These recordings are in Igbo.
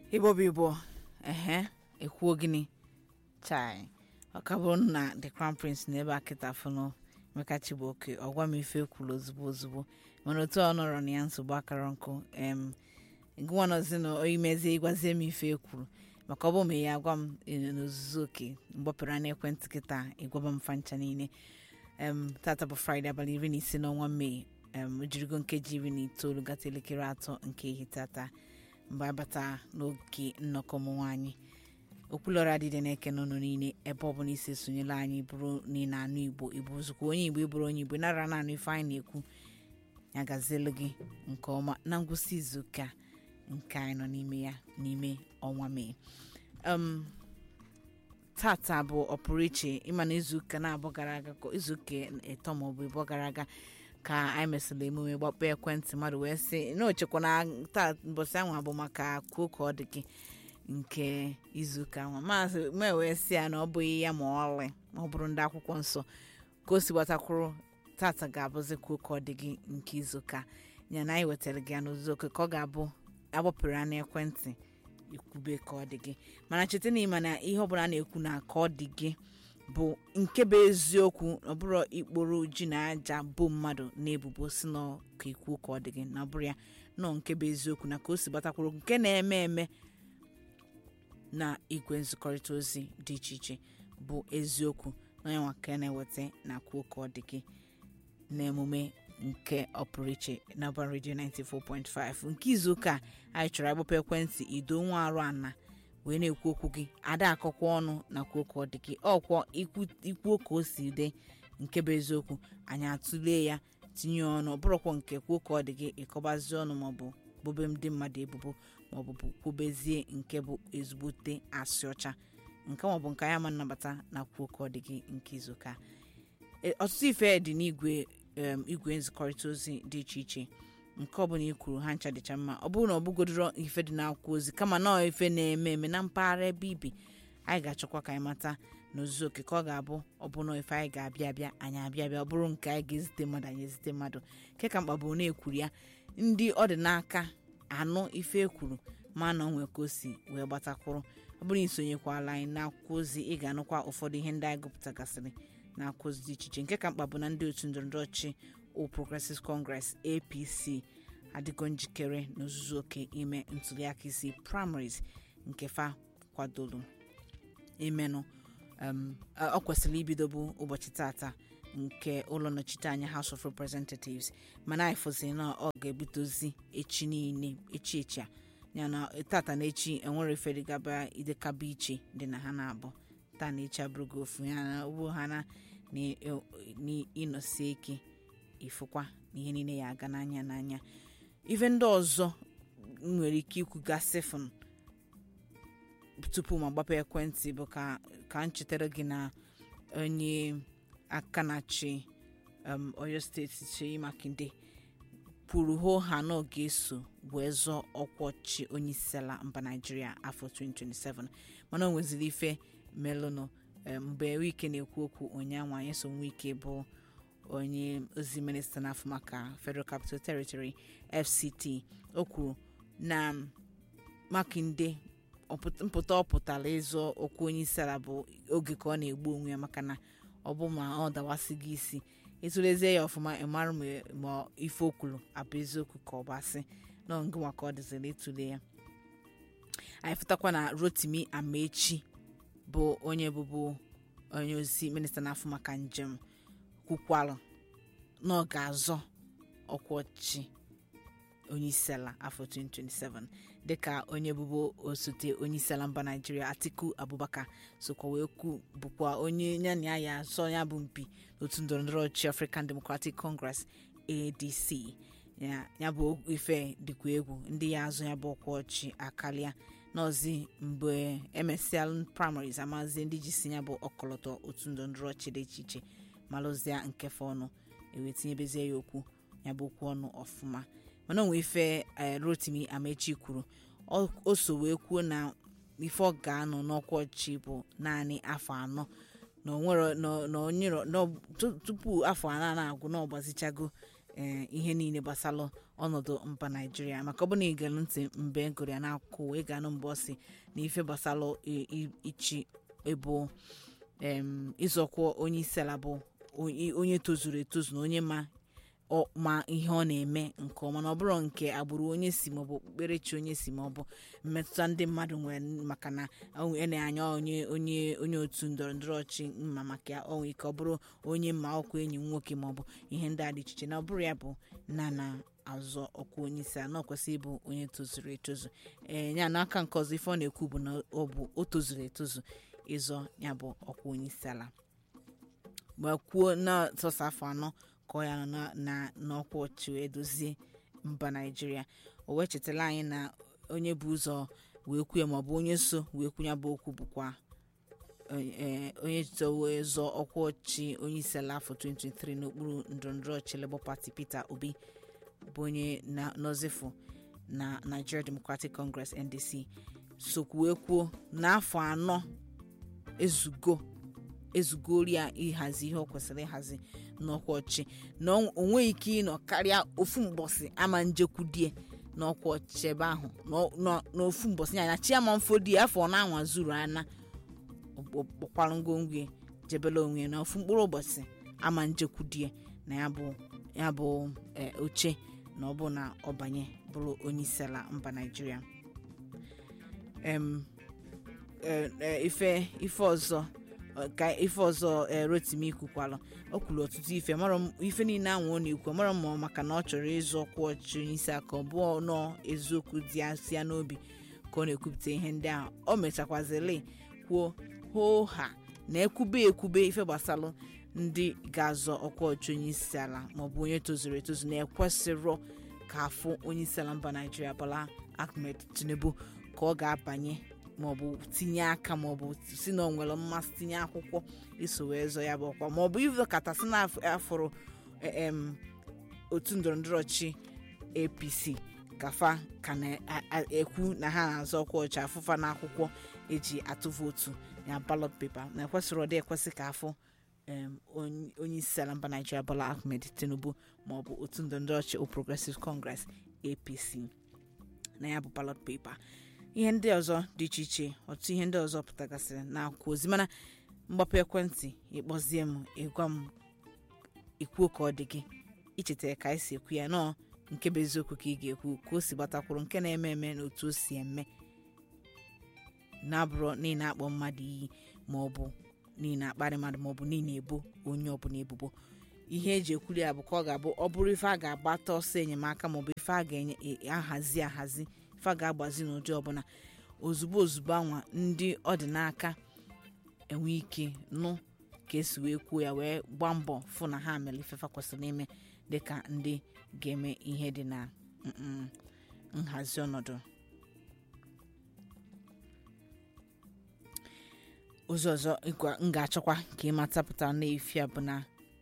igbo bụ igbo ehe ekwuo gịnị chai ọ ka bụrụ na the crown prince na ebe a kịta fụnụ emeka chibuoke ọgwa m ife kwuru ozugbo ozugbo mana otu ọ nọrọ na ya nsogbu akara nkụ em gụnwanọzi na oyimezie ịgwazie m ife ekwuru maka ọ bụ ma ya agwa m n'ozuzu oke mgbapụrụ n'ekwentị kịta ịgwaba m fancha niile em tata bụ fraịde abalị iri na ise n'ọnwa mee em ojirigo nkeji iri na itoolu gata elekere atọ nke ehihie tata mgbe abata n'oge nnọkọ ụmụ nwaanyị okwulọra adịdị na-eke n'ụnụ niile ebe ọ bụla isi esonyela anyị bụrụ niile anụ igbo igbo ozugbo onye igbo ịbụrụ onye igbo nara na anụ ife anyị na-ekwu ya gazielu gị nke ọma na ngwụsị izuụka nke anyị nọ n'ime ya n'ime ọnwa mee um, tata bụ ọpụrụ iche ịma na izuụka na-abụ gara aga ka izuụka ịtọ maọbụ ịbụ gara aga ka anyị mesịrị emume gbakpọ ekwentị mmadụ wee sị na ochekwa na taa mbọsị ahụ bụ maka kwuo ka ọ dị gị nke izuụka ahụ maazị mee wee sị ya na ọ bụghị ya ma ọlị ma ọ bụrụ ndị akwụkwọ nsọ ka o si gbatakwuru tata ga-abụzi kwuo ka ọ dị gị nke izuụka ya na anyị wetara gị ya n'ozuzu oke ka ọ ga-abụ agbapụrụ ya n'ekwentị ikwube ka ọ dị gị mana cheta na ịma na ihe ọbụla a na-ekwu na ka ọ dị gị bụ nke bụ eziokwu ọ bụrụ ikporo ji na aja bụ mmadụ na ebubo si nọ ka ikwuo ka ọ dị gị na ọ bụrụ ya nọ nke bụ eziokwu na ka o si gbatakwuru nke na-eme eme na igwe nzikọrịta ozi dị iche iche bụ eziokwu na onye nwa ka na-eweta na kwuo ka ọ dị gị n'emume nke ọpụrụ iche na Urban Radio 94.5 nke izuụka anyị chọrọ agbapụ ekwentị ido nwa arụ ana wee na-ekwu okwu gị ada akọkwa ọnụ na kwuo ka ọ dị gị ọkwọ ikwuo ka o si dị nke bụ eziokwu anyị atụlee ya tinye ọnụ ọ bụrụkwa nke kwuo ka ọ dị gị ịkọbazi ọnụ maọbụ bobe ndị mmadụ ebubo maọbụ kwubezie nke bụ ezigbote asị ọcha nke maọbụ nke anyị ama nnabata na kwuo ka ọ dị gị nke izuụka ọtụtụ ife dị n'igwe igwe nzikọrịta ozi dị iche iche nke ọbụla i kwuru ha ncha dịcha mma ọ bụrụ na ọ bụgodoro ife dị n'akwụkwọ ozi kama na ife na-eme eme na mpaghara ebe ibi anyị ga-achọkwa ka anyị mata n'ozuzu oke ka ọ ga-abụ ọbụna ife anyị ga-abịa abịa anyị abịa abịa ọ bụrụ nke anyị ga-ezite mmadụ anyị ezite mmadụ nke ka mkpa bụ na ekwuru ya ndị ọ dị n'aka anụ ife ekwuru ma na onwe ka o si wee gbatakwuru ọ bụrụ isonyekwala anyị n'akwụkwọ ozi ị ga-anụkwa ụfọdụ ihe ndị anyị gụpụtagasịrị na akwụkwọ ozi dị iche iche nke ka mkpa bụ na ndị otu ndọrọndọrọ ọchị All Progressives Congress APC adịgo njikere n'ozuzu oke ime ntuliaka isi primaries nke fa kwadoro imenụ ọ kwesịrị ibido bụ ụbọchị tata nke ụlọ nnọchiteanya House of Representatives mana anyị fụziri na ọ ga-ebute ozi echi niile echi echi a yana tata na echi enwere ifere gaba idekaba iche dị na ha na-abụ taa na echi abụrụgo ofu ya na ugbo ha na ịnọsie ike ifụkwa na ihe niile ya aga n'anya n'anya ife ndị ọzọ nwere ike ikwu gasị fụn tupu ma gbapụ ekwentị bụ ka ka m chetara gị na onye aka na-achị Oyo steeti Seyi Makinde kwuru hoo ha na ọ ga-eso wee zọọ ọkwa ọchị onye isi ala mba Naijiria afọ 2027 mana o nweziri ife melụnụ mgbe wike na-ekwu okwu ụnyaahụ anyị so nwike bụ onye ozi minista n'afọ maka Federal Capital Territory FCT o kwuru na Makinde mpụta ọ pụtara ịzọ okwu onye isi ala bụ oge ka ọ na-egbu onwe ya maka na ọ bụ ma ọ dawasị gị isi ịtụlezie ya ọfụma ịmara ma ife okwulu abụ eziokwu ka ọ bụ asị nọ ngị maka ọ dịzịrị ịtụle ya anyị fụtakwa na Rotimi Amaechi bụ onye bụbu onye ozi minista na-afụ maka njem kwukwalụ na ọ ga-azọ ọkwa ọchị onye isi ala afọ 2027 dịka onye bụbu osote onye isi ala mba naijiria atiku abubakar sokwa wee kwu bụkwa onye ya na ya azọ ya bụ mpi n'otu ndọrọndọrọ ọchịchị african democratic congress adc ya bụ ife dịkwa egwu ndị ya azụ ya bụ ọkwa ọchị akarịa n'ọzi mgbe emesial primaries amazie ndị ji si ya bụ ọkọlọtọ otu ndọrọndọrọ ọchị dị iche iche malụzia nkefe ọnụ ewetinyebezie ya okwu ya bụ okwu ọnụ ọfụma mana onwe ife Rotimi Amaechi kwuru o so wee kwuo na ife ọ ga-anọ n'ọkwa ọchị bụ naanị afọ anọ na onwere na onye tupu afọ anọ na-agwụ na ọgbazichago ee ihe niile gbasara ọnọdụ mba naijiria maka ọ bụ na ige ntị mgbe gụrụ ya n'akụkụ wee ga-anụ mgbe ọ si na ife gbasara i- i- ichi ebo em, ịzọkwa onye isi ala bụ onye onye tozuru etozu na onye ma ọ- ma ihe ọ na-eme nke ọma na ọ bụrụ nke agbụrụ onye si maọbụ okpukperechi onye si maọbụ mmetụta ndị mmadụ nwere maka na ọ nwee na-anya onye onye onye otu ndọrọ ndọrọ ọchị mma maka ya ọ nwee ike ọ bụrụ onye mma ọkwa enyi m nwoke maọbụ ihe ndị a dị iche iche na ọ bụrụ ya bụ na na azọ ọkwa onye isi ala na ọ kwesịrị ịbụ onye tozuru etozu ee ya n'aka nke ọzọ ife ọ na-ekwu bụ na ọ bụ o tozuru etozu ịzọ ya bụ ọkwa onye isi ala ma kwuo na sọsọ afọ anọ ka ọ ya nọ na- na n'ọkwa ọchị wee dozie mba naijiria o wee chetara anyị na onye bụ ụzọ wee kwue maọbụ onye so wee kwunye bụ okwu bụkwa ee, onye so wee zọọ ọkwa ọchị onye isi ala afọ 2023 n'okpuru ndọrọndọrọ ọchị Labour Party Peter Obi bụ onye na nọzifu na Nigeria Democratic Congress NDC sokwu wee kwuo n'afọ anọ ezugo ezugori ya ịhazi ihe ọ kwesịrị ịhazi n'ọkwa ọchị na o o nweghị ike ịnọ karịa ofu mbọsị ama njekwudie n'ọkwa ọchị ebe ahụ n'ọ- n'ọ- n'ofu mbọsị ya na chiama mfodi afọ ọ na-anwa zuru ana kpọkwara ngwongwo ya, jebela onwe ya na ofu mkpụrụ ụbọchị ama njekwudie na ya bụ ya bụ eh, oche na ọ bụ na ọ banye bụrụ onye isi ala mba naijiria em eh, eh, ife ife ọzọ ọ, ka ife ọzọ eh, rotimi kwukwalụ o kwuru ọtụtụ ife mara m ife niile ahụ ọ na-ekwu mara m ma ọ maka na ọ chọrọ ịzụ ọkwa ọchịchị onye isi aka ọ bụ nọọ eziokwu dị ya si ya n'obi ka ọ na-ekwupụta ihe ndị ahụ o mechakwazịrị kwuo hoo ha na ekwube ekwube ife gbasalụ ndị ga-azọ ọkwa ọchịchị onye isi ala maọbụ onye tozuru etozu na-ekwesịrọ ka afụ onye isi ala mba naijiria Bola Ahmed Tinubu ka ọ ga-abanye maọbụ tinye aka maọbụ si na ọ nwere mmasị tinye akwụkwọ iso wee zọ ya bụ ọkwa maọbụ ife katasị na afụrụ em otu ndọrọndọrọ ọchị apc kafa ka na-ekwu na ha na-azọ ọkwa ọchị afụfa n'akwụkwọ eji atụ vootu ya ballot paper na ekwesịrị ọdị ekwesị ka afụ em, onye onye isi ala mba naijiria Bola Ahmed Tinubu maọbụ otu ndọrọndọrọ ọchị All Progressive Congress apc na ya bụ ballot paper ihe ndị ọzọ dị iche iche ọtụtụ ihe ndị ọzọ pụtagasịrị n'akwụkwọ ozi mana mgbapụ ekwentị ịkpọzie m ịgwa m ikwuo ka ọ dị gị ichetara ka anyị si ekwu ya nọọ nke bụ eziokwu ka ị ga-ekwu ka o si gbatakwuru nke na-eme eme na otu o si eme na-abụrụ niile akpọ mmadụ iyi ma ọ bụ niile akparị mmadụ ma ọ bụ niile ebo onye ọbụla ebubo ihe eji ekwuri ya bụ ka ọ ga-abụ ọ bụrụ ife a ga-agbata ọsọ enyemaka maọbụ ife a ga-ahazi ahazi ife a ga-agbazi n'ụdị ọbụla ozugbo ozugbo anwa ndị ọ dị n'aka enwe ike nụ ka esi wee kwuo ya wee gbaa mbọ fụ na ha mere ifefa kwesịrị ime dịka ndị ga-eme ihe dị na mm, nhazi ọnọdụ ụzọ ọzọ ịgwa- m ga-achọkwa ka ị mata pụtara n'efi a bụ na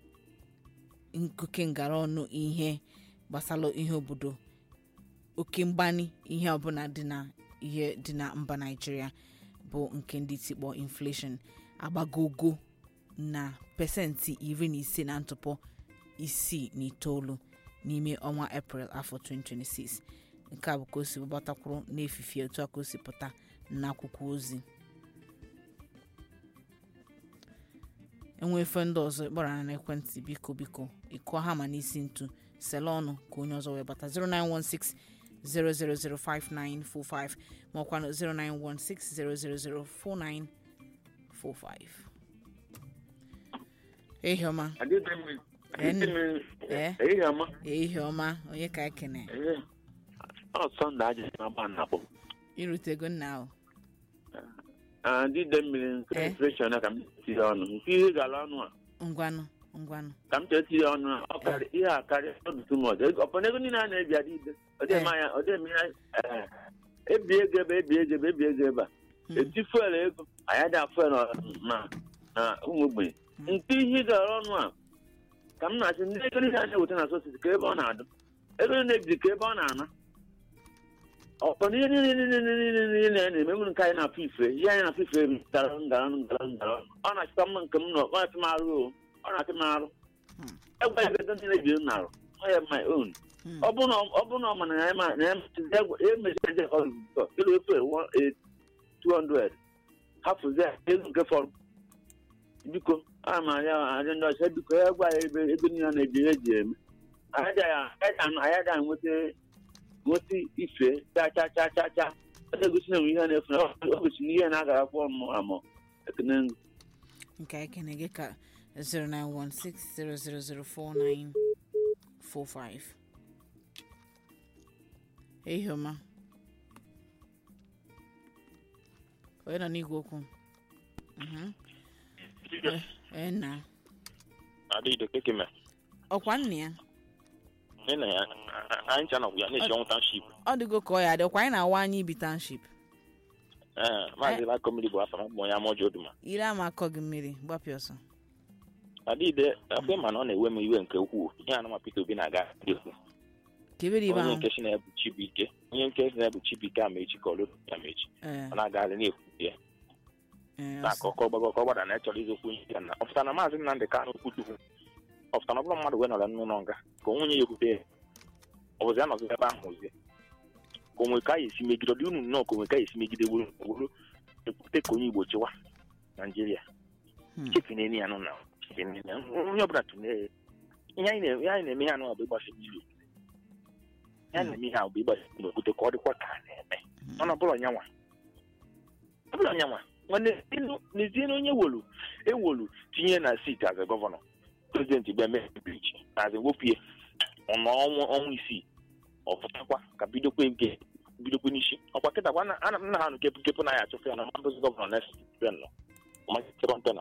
oke ngara ọnụ ihe gbasara ihe obodo oke mgbani ihe ọbụla dị na ihe dị na mba naijiria bụ nke ndị tikpọ inflation agbagogo na pesentị iri na ise na ntụpọ isii na itoolu n'ime ọnwa eprel afọ 2026 nke a bụ ka o si gbatakwuru n'efifie otu a ka o si pụta n'akwụkwọ ozi enwe efe ndị ọzọ ịkpọrọ na ekwentị biko biko ịkụọ ha ma n'isi ntu sele ọnụ ka onye ọzọ wee bata 0916 0005945 ma ọkwa na 0916 0004945 ehi ọma ee ehihie ọma ehi ọma onye ka ekene Ee. ọ sọnde ajụjụ na-agba na-akpọ irutego nna ahụ ndị ide mmiri Eh. infleshọn ka m tiri ọnụ nke ihe gara ọnụ a ngwanụ ngwanụ ka m chee tiri ọnụ a ọ karị ihe a karịa ọdụ tumọd ọpọna ego niile a na-ebi adị ide ọdịme anya ọdịme ya eh, ebi ego ebe ebi ego ebe ebi ego ebe a Hmm. eti fuel ego anyị dị fuel na na ụmụ ogbenye Hmm. nke ihe gara ọnụ a ka m na-achị ndị ego niile a na-eweta na sositi ka ebe ọ na-adụ ego niile ebiri ka ebe ọ na-ana ọkpọ ihe niile niile niile niile na-eme nwere nke anyị na-afụ ife ihe anyị na-afụ ife gara ngara ngara ngara ọ na-achịkwa mma nke m nọ ọ na-achị m arụ o ọ na-achị m arụ Hmm. egwa ya ego niile biri m narụ I have my own. Hmm. ọ bụrụ na ọ bụrụ na ọ ma na ya ma na ya emezi ndị ọrụ bụtọ ịlụ efe 200 hapụzi ya ego nke fọrọ biko a ma ya adị ndị ọcha biko ya gwa ya ebe ebe niile na-eji ihe eji eme anyị ada nweta nweta ife cha cha cha cha cha ọ na-egosi na enwe ihe na-efu na ọ gosi na ihe na-agara akwụkwọ mmụ amụ ekene ngụ nke anyị kene gị ka 09160004945 ehi ọma onye nọ n'igwe okwu Mhm. Eh, eh, nna adịghị kekeme ọkwa nna ya nne na ya anyị ncha nọgwụ ya na-eji ọnwụ township ọ dịgo ka ọ ya dị ọkwa anyị na-awa anyị ibi township ee maazị lako mmiri bụ afọ mbụ onye amaoji oduma ire ama akọ gị mmiri gbapịa ọsọ adịghị afọ ma na ọ na-ewe m iwe nke ukwuu ihe anụma Peter Obi na-aga dị okwu ka ebe dị ibe onye ahụ nke si na-ebu Chibuike onye nke si na-ebu Chibuike Amaechi ka ọlụ Amaechi Eh, ọ na-agagharị na-ekwu ya eh, na aka ọkọ gbagọ ka ọ gbada na ịchọrọ izokwu ihe ya na ọ pụtara na maazị Nnamdị Kanụ kwutukwu ọ pụtara na ọ bụrụ mmadụ wee nọrọ n'ụlọ nga ka onwe ya ekwute ya ọ bụzi ya nọzi ebe ahụ ozie ka onwe ka ya esi megide ọ dị unu nnọọ ka onwe ka ya esi megide wuru wuru ekwute ka onye Igbo chịwa Naijiria hmm. chefineni ya nụ na chefineni ya. onye ọbụla tụnyere ihe anyị na- ihe anyị na-eme ihe anụ bụ ịgbasi mmiri ihe anyị na-eme ihe ahụ bụ ịgbasi mmiri okwute ka ọ dịkwa ka a na-eme mana ọ bụrụ ọnyanwa ọ bụrụ ọnyanwa nwanne n'ezie na onye wolu ewolu tinye na siti as a gọvanọ prezidenti gba eme brich as a wopie ọnọ ọnwụ ọnwa isii ọ pụtakwa ka bidokwa ege bidokwa n'isi ọkwa kịta kwa na- ana m nna ha nụ kepụ kepụ na ya achụfụ ya na mmadụzi gọvanọ next nọ ọmakịtịrọntena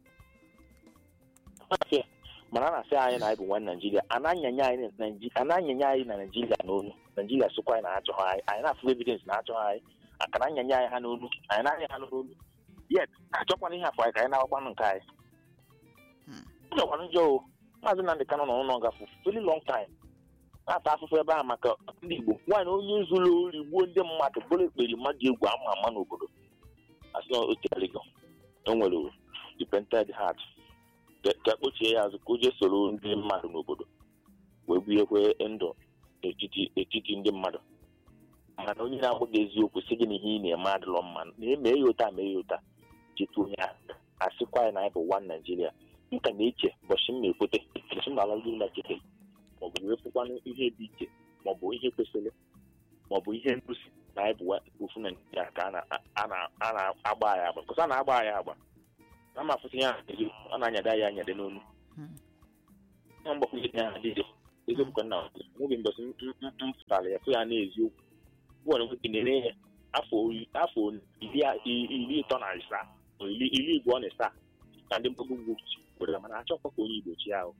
afịa mana a na-asị anyị na anyị bụ nwa naijiria a na-anyanye anyị na Naiji- a na-anyanye anyị na naijiria n'onu naijiria sịkwa anyị na achọghị anyị anyị na-afụ evidence na achọghị anyị aka na-anyanye anyị ha n'onu anyị na-anya ha n'onu yet achọkwana ihe afọ anyị ka anyị na-agbakwanụ nke anyị Hmm. ụjọkwanụ njọ o maazị Nnamdị Kanụ nọ n'ụlọ nga for very long time na-ata afụfụ ebe ahụ maka ndị igbo nwaanyị onye zuru ori gbuo ndị mmadụ bụrụ ekperi mmadụ egwu ama ama n'obodo asị na o tegharịgo o nwere repented heart ka ka kpochie ya azụ ka o jee soro ndị mmadụ n'obodo wee bunyekwe ndụ n'etiti etiti ndị mmadụ mana onye na-agbaghị eziokwu sị gị na ihe ị na-eme adịlọ mma na eme ya ụta mee ya ụta cheta onye ahụ asịkwa ya na anyị bụ one Nigeria m ka na-eche ụbọchị m na-ekwete ụbọchị m na-alagide ụlọ chete maọbụ wee fụkwanụ ihe dị iche maọbụ ihe kwesịrị maọbụ ihe ngosi na anyị bụ wa- ofu Naijiria ka a na- a na- a na-agba anyị agba kọsa a na-agba anyị agba na ma afụsị ya eziokwu, a na-anyada ya anyade n'onu Hmm. nwa mgbakwunye ya adịde eziokwu ka nna nwoge mbọsị m m- m pụtara ya fụ ya n'eziokwu nwere nwoke na-ere ya afọ iri- afọ iri a- i- iri ịtọ na asaa ma iri iri abụọ na asaa ka ndị mkpagbu ugwu were mana achọkwa ka onye Igbo chi ahụ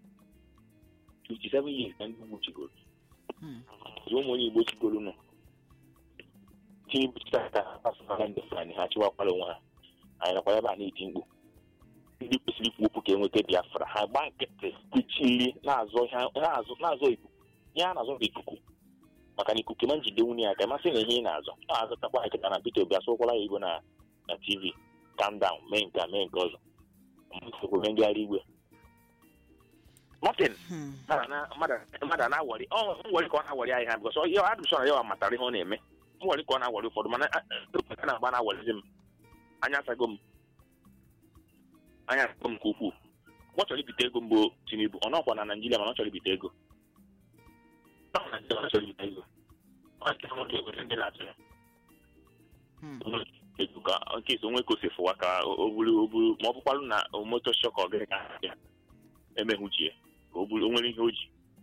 57 years ka ndị ugwu chigoro Hmm. zụọ ụmụ onye Igbo chigoro nọ Tinubu chịtara asụsụ ndị Fulani ha chịwakwara onwe ha anyị nakwa ebe a na-eti mkpu ndị kwesịrị ikwu okwu ka enweta Biafra ha gba nkịtị kpuchiri na-azọ ihe na-azọ na-azọ ikuku ihe a na-azọ bụ ikuku maka na ikuku ma njide nwunye ya ka masị na ihe ị na-azọ na-azọtakwa nkịta na Peter Obi asụkwala ya igbo na na TV calm down mee nke a mee nke ọzọ mgbe ngagharị igwe Martin Hmm. mmadụ a na-awọrị ọ nwere ka ọ na-awọrị anyị ha bịkọs ya adụsọ na ya matara ihe ọ na-eme nwere ka ọ na-awọrị ụfọdụ mana a na-agba na-awọrịzi m anya asago m anya asago m nke ukwuu ọ chọrọ ibite ego mbụ Tinubu ọ nọkwa na Naijiria mana ọ chọrọ ibite ego Ọ nọ na Naịjirịa, ọ chọrọ ibite ego Ọ sị na ọ ga-egote ndị na-achọ ya. Hmm. ego ka nke isi onwe kosi fụwa ka o buru o buru ma ọ bụkwarụ na moto shọk ọ gaghị ya emehuchie ka o buru o nwere ihe o ji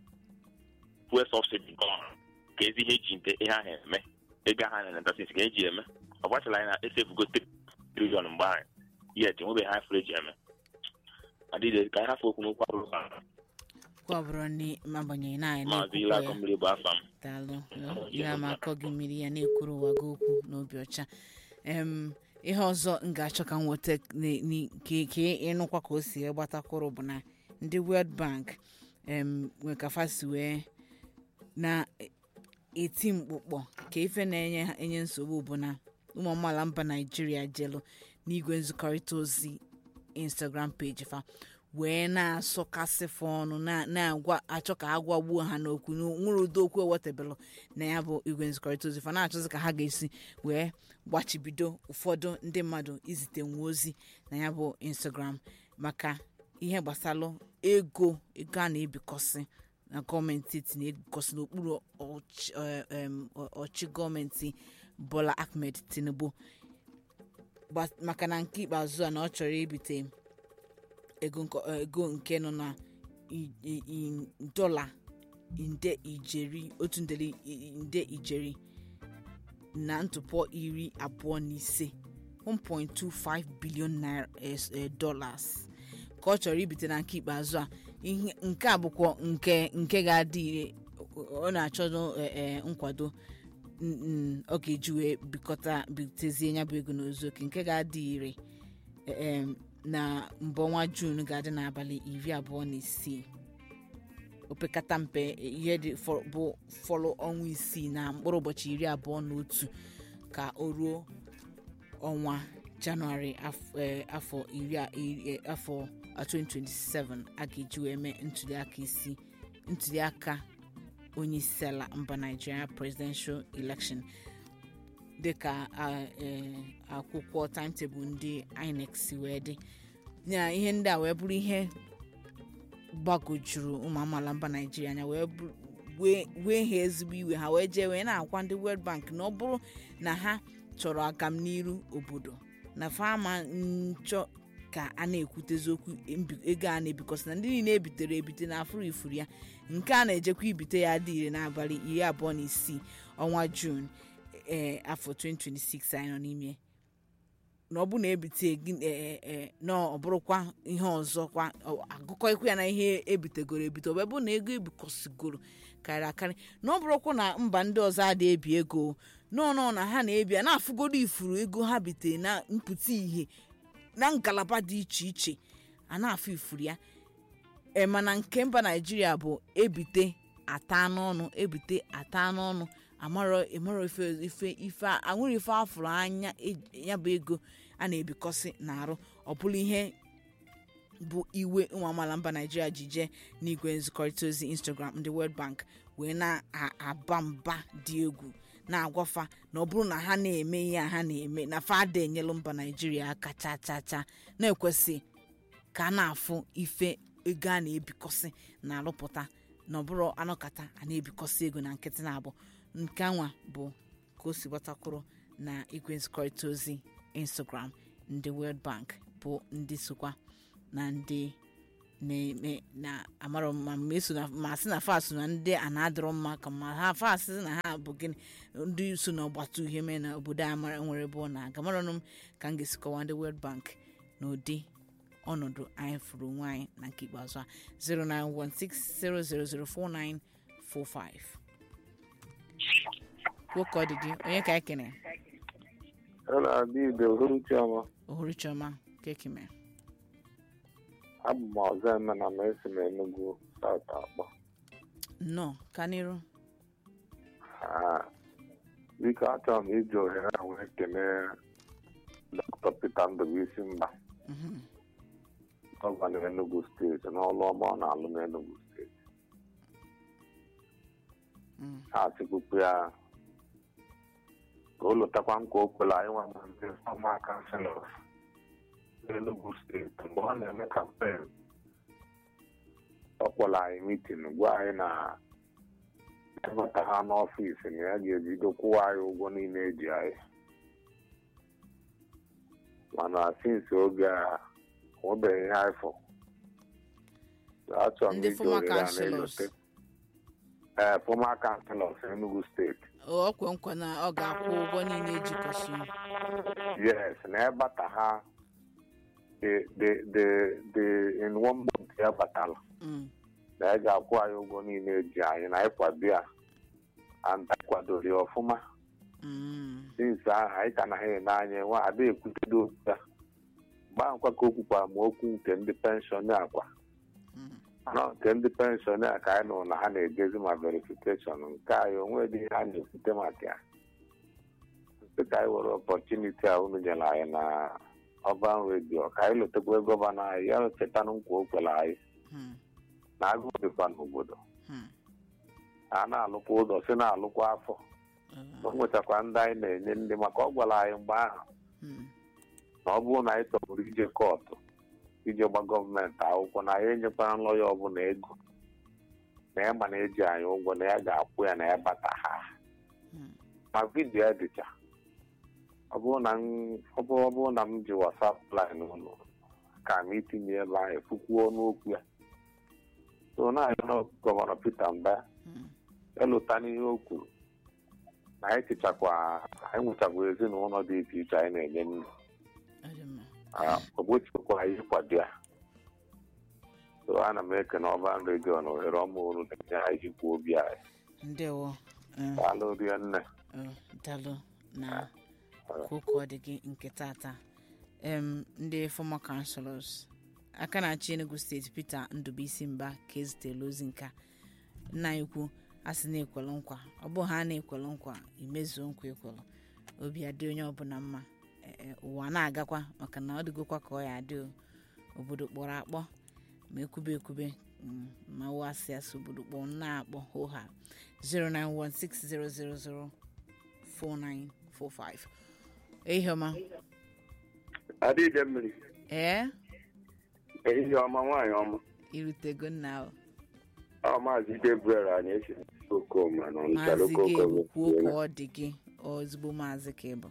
fuel subsidy gone ka ezi ihe eji nte ihe ahụ eme ego ahụ na ntasis ka eji eme ọ gbachara anyị na esefugo trilion mgbe anyị yet enwebeghị ha fere eji eme adịghị ka anyị hafụ okwu n'okwu abụrụ ka kwa bụrụ ni agbanyeghị na anyị maazị na-ekwukwa ile ya akọ mmiri bụ afa m daalụ ire ama akọ gị mmiri ya na-ekwuru ụwa gị okwu n'obi ọcha em ihe ọzọ m ga-achọ ka m nweta n- n- ka ka ịnụkwa ka o si gbatakwụrụ bụ na ndị World Bank em nwee ka fasi wee na-eti mkpụkpọ ka ife na-enye ha- enye nsogbu bụ na ụmụ amaala mba naijiria jelu n'igwe nzikọrịta ozi instagram page fa wee na-asọkasịfụ ọnụ na- na-agwa achọ ka a gwagbuo ha n'okwu nwere ụdị okwu ewetebelụ na ya bụ igwe nzikọrịta ozi fa na-achọzi ka ha ga-esi wee gbachibido ụfọdụ ndị mmadụ izite nwa ozi na ya bụ instagram maka ihe gbasalụ ego ego a na-ebikọsị na gọọmenti etiti na-ebikọsị n'okpuru ọchị eh, em, ọ- ọchị gọọmenti bola ahmed tinubu Gba- maka na nke ikpeazụ a na ọ chọrọ ibite ego nko- eh, ego nke nọ na i- i- i- dọla nde ijeri otu ndeli i- nde ijeri na ntụpọ iri abụọ na ise 1.25 billion naira es- eh, dollars ka ọ chọrọ ibite na nke ikpeazụ a ihe nke a bụkwa nke nke ga-adị ire ọ na-achọ eh, eh, nkwado n- n- ọ ga-eji wee bikọta bitezie ya bụ ego n'ozu oke nke ga-adị ire em, na mbụ ọnwa juun ga-adị n'abalị iri abụọ na isii opekata mpe ihe dị fọ- bụ fọlụ ọnwa isii na mkpụrụ ụbọchị iri abụọ na otu ka o ruo ọnwa janụarị af- eh, afọ iri a- iri- eh, afọ 2027 a ga-eji wee mee ntuliaka isi ntuliaka onye isi ala mba naijiria presidential election dịka a- eh, akwụkwọ timetable ndị inec si wee dị ya ihe ndị a wee bụrụ ihe gbagojuru ụmụ amaala mba naijiria anya wee bụrụ- wee wee ha ezigbo iwe ha wee jee wee na-agwa ndị world bank na ọ bụrụ na ha chọrọ agamniru obodo na fama nchọ ka a na-ekwutezi okwu mbi- ego a na-ebikọsị na ndị niile ebitere ebite na afụrụ ifuru ya nke a na-ejekwa ibite ya dị ire n'abalị iri abụọ na isii ọnwa juun ee afọ 2026 anyị nọ n'ime na ọ bụ na ebite gị ee ee na ọ bụrụkwa ihe ọzọ kwa ọ- agụkọ ikwu ya na ihe ebitegoro ebite ọ bụ na ego ebikọsigoro karịrị akarị na ọ bụrụkwa na mba ndị ọzọ adị ebi ego nọọ na ha na-ebi a na-afụgodo ifuru ego ha bitere na mpụta ihe na ngalaba dị iche iche a na-afụ ifuru ya ee mana nke mba naijiria bụ ebite ata n'ọnụ ebite ata n'ọnụ amarọ ịmarọ ife ife ife a- anwụrụ ife afụrụ anya e- ya bụ ego a na-ebikọsị na-arụ ọ bụrụ ihe bụ iwe ụmụ amaala mba naijiria ji jee n'igwe nzikọrịta ozi instagram ndị world bank wee na-aba mba dị egwu na-agwafa na ọ bụrụ na ha na-eme ihe a ha na-eme na fada enyelụ mba naijiria aka cha cha cha na-ekwesị ka a na-afụ ife ego a na-ebikọsị na-arụpụta na ọbụrụ anọkata a na-ebikọsị ego na nkịtị na-abụ nke anwa bụ ka o si gbatakwuru na igwe nzikọrịta ozi instagram ndị world bank bụ ndị sokwa na ndị na-eme na amarọ m ma ma eso na ma sị na fas na ndị a na-adịrọ mma ka ma ha fas na ha bụ gịnị ndị so na ọgbata uhie mee na obodo a mara nwere bụ na aga maranụ m ka m ga-esi kọwaa ndị world bank na ụdị ọnọdụ anyị fụrụ onwe anyị na nke ikpeazụ a 09160004945 nwoke ọ dị gị onye ka anyị kene Hello, Adịbe Uhuruchiọma. ohuru chioma kekime Abụ m ọzọ eme na m esi m Enugu South akpọ. nnọọ ka n'iru Ah, Biko achọrọ m iji ohere a wee kelee Dr. Peter Ndubuisi Mba, Mhm. gọvanọ Enugu steeti n'ọlụ ọma ọ na-alụ n'Enugu steeti. Mm. Ha sịkwukwu ya ka o lotakwa nkwa o kwere anyị nwa na ndị fọma kanselọs n'Enugu steeti mgbe ọ na-eme kampen ọ kpọrọ anyị mitin gwa anyị na ịbata ha n'ọfịs na ya ga-ebido kwụwa anyị ụgwọ niile eji anyị mana sinsi oge a nwebeghị ihe anyị fọ achọrọ m Ndị iji former ohere a councillors. na-elote ee fọma kanselọs Enugu steeti o kwe nkwa na ọ ga-akwụ ụgwọ niile ejikọsi yes na ịbata ha the the the the in one month ya batala Mm. na ị ga-akwụ anyị ụgwọ niile eji anyị na ịkwado ya and anyị kwadoro ya ọfụma Mm. since ahụ anyị ka na ha ene anya nwa ada ekwutedo okwu ya mgbe ahụ kwa ka o kwukwara ma okwu nke ndị penshọn akwa Mm. nọ nke ndị penshọn a ka anyị nụrụ na ha na-ejezi ma verifikeshọn nke anyị onwe dị ihe a na-ekwute maka ya sị ka anyị were ọpọchuniti a unu nyere anyị na ọban redio ka anyị lotekwa gọvanọ anyị ya chetanụ nkwa o kwere anyị Hmm. na agụụ dịkwa n'obodo Hmm. a na-alụkwa ụzọ si na-alụkwa afọ Uh, o nwechakwa ndị anyị na-enye ndị maka ọ gwara anyị mgbe ahụ hmm. na ọ bụrụ na anyị chọburu ije kọtụ ije gba gọọmenti akwụkwọ na ya enyekwara nlọya ọbụla ego na ya ma na eji anyị ụgwọ na ya ga-akwụ ya na ya bata ha Hmm. ma vidiyo ya dịcha ọ bụrụ na m- ọ bụrụ ọ bụrụ na m ji wasap line ụlọ ka m itinye ebe ahụ efukwuo n'okwu ya so na-arịọ gọvanọ Peter Mba Hmm. elụta n'ihe o kwuru na anyị tichakwa anyị nwechakwa ezinụlọ dị iche iche anyị na-enye nri Ọ dị mma. ogbochikwa anyị ịkwado ya so ana m ekene ọban redio na ohere ọma olu na-enye anyị jikwa obi anyị ndewo Eh, daalụ rie nne eh, dalụ na kwuka ọ dị gị nke tata em ndị former councillors aka na-achị enugu steeti peter ndubuisi mba ka ezitela ozi nka nna ya ukwu a sị na-ekwelu nkwa ọ bụ ha na-ekwelu nkwa imezuo nkwa ekwelu obi adị onye ọbụla mma Eh, eh, ụwa na-agakwa maka na ọ dịgokwa ka ọ ya adị o. obodo kpọrọ akpọ ma ekwube ekwube mm, ma wụ asị asị obodo kpọọ na-akpọ hoha 09160004945 ehihie ọma adịde mmiri ee ehihie ọma nwaanyị ọma irutego nna o ọ maazị Gabriel anyị esi okoma na ọnịcha maazị lokal gị ekwuo ka gọọmenti ọ dị gị ozugbo maazị ka ịbụ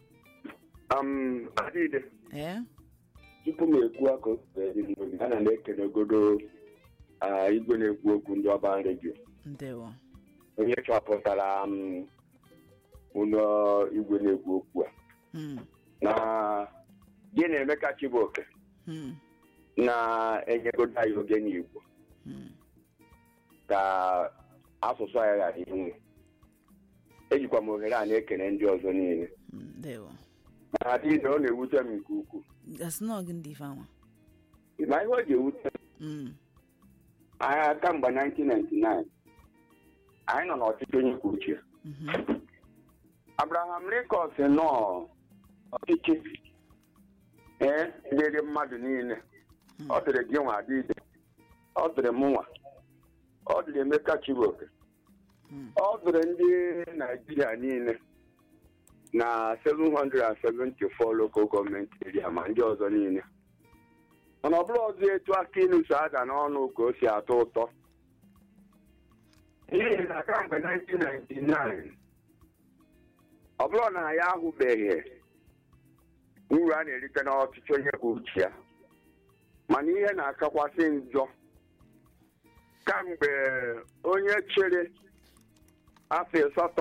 am adịde ee tupu m ekwu aka obi ana m ekelegodo ah, igwe na-ekwu okwu ndị ọba redio ndewo onye chọpụtara m ụlọ igwe na-ekwu okwu a Hmm, na gị na Emeka Chibuoke hmm, na-enyegodo anyị oge n'Igbo hmm. ka asụsụ anyị ghara inwe ejikwa m ohere a na-ekele ndị ọzọ niile Hmm, ndewo mana adịghị ọ na-ewute m nke ukwuu gasị na ọgị ndị ife anwa ma ihe o ji ewute Hmm, agha kamgbe 1999 anyị nọ n'ọchịchị onye kwuo uche mhm, Abraham Lincoln si nọ ọchịchị ee dịrị mmadụ niile hmm, ọ dịrị gị nwa adịde ọ dịrị m nwa ọ dịrị Emeka Chibuoke hmm. ọ dịrị ndị Naijiria niile na 774 local gọọmenti area ma ndị ọzọ niile mana ọ bụrụ ọzọ etu aka ilu so ada n'ọnụ ka o si atọ ụtọ n'ihi na kamgbe 1999 ọ bụrụ na ya ahụbeghị uru a na-erite n'ọchịchị onye kwuo uche ya mana ihe na-akakwasị njọ kamgbe onye chere afọ asatọ